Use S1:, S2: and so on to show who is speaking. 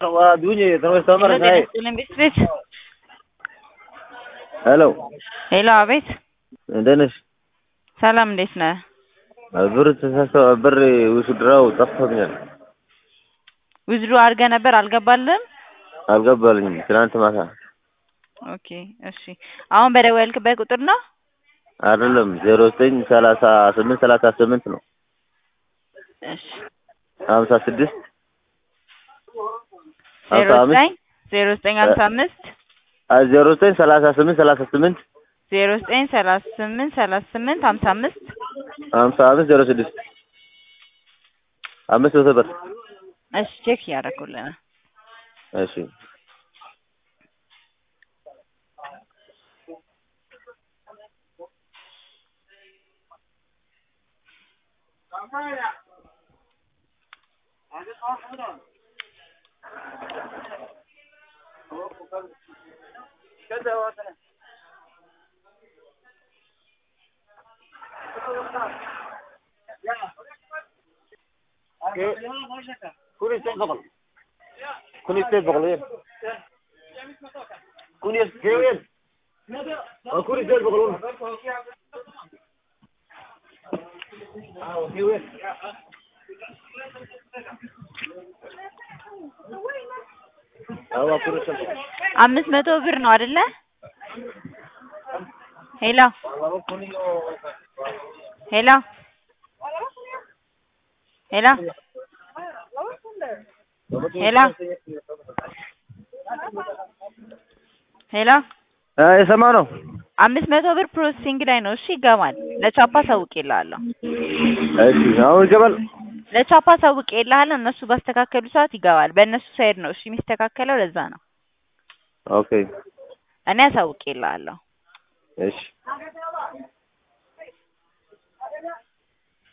S1: Dunye, તમે તમારે
S2: હેલો
S1: થાય.
S2: ጤና ቤት
S1: ሄሎ
S2: ሄሎ፣ አቤት።
S1: እንዴት ነሽ?
S2: ሰላም፣ እንዴት ነህ?
S1: ብር ተሳሰ ብር ውስድራው ጠፍቶኛል።
S2: ዊዝድሮ አድርገህ ነበር አልገባልህም?
S1: አልገባልኝም። ትናንት ማታ
S2: ኦኬ፣ እሺ። አሁን በደወልክበት ቁጥር ነው?
S1: አይደለም ዜሮ ዘጠኝ ሰላሳ ስምንት ሰላሳ ስምንት ነው
S2: እሺ።
S1: ሀምሳ ስድስት
S2: ዜሮ
S1: ሀምሳ አምስት
S2: ዘጠኝ ዜሮ ዘጠኝ ሀምሳ አምስት
S1: ዜሮ ዘጠኝ ሰላሳ ስምንት ሰላሳ ስምንት
S2: ዜሮ ዘጠኝ ሰላሳ ስምንት ሰላሳ ስምንት ሀምሳ አምስት
S1: ሀምሳ አምስት ዜሮ ስድስት አምስት መቶ ብር
S2: እሺ፣ ቼክ እያደረኩልህ ነው።
S1: እሺ كل يستيقظ بغل كل يستيقظ بغل كل يستيقظ كل يستيقظ بغل አዎ ኩሩ ሰልፍ
S2: አምስት መቶ ብር ነው አይደለ? ሄሎ ሄሎ ሄሎ ሄሎ ሄሎ
S1: የሰማ ነው።
S2: አምስት መቶ ብር ፕሮሰሲንግ ላይ ነው። እሺ ይገባል። ለቻፓ ሳውቄልሃለሁ።
S1: እሺ አሁን ይገባል።
S2: ለቻፓ ሳውቄልሃለሁ። እነሱ ባስተካከሉ ሰዓት ይገባል። በእነሱ ሳይድ ነው እሺ የሚስተካከለው። ለዛ ነው
S1: ኦኬ
S2: እኔ አሳውቄልሃለሁ።
S1: እሺ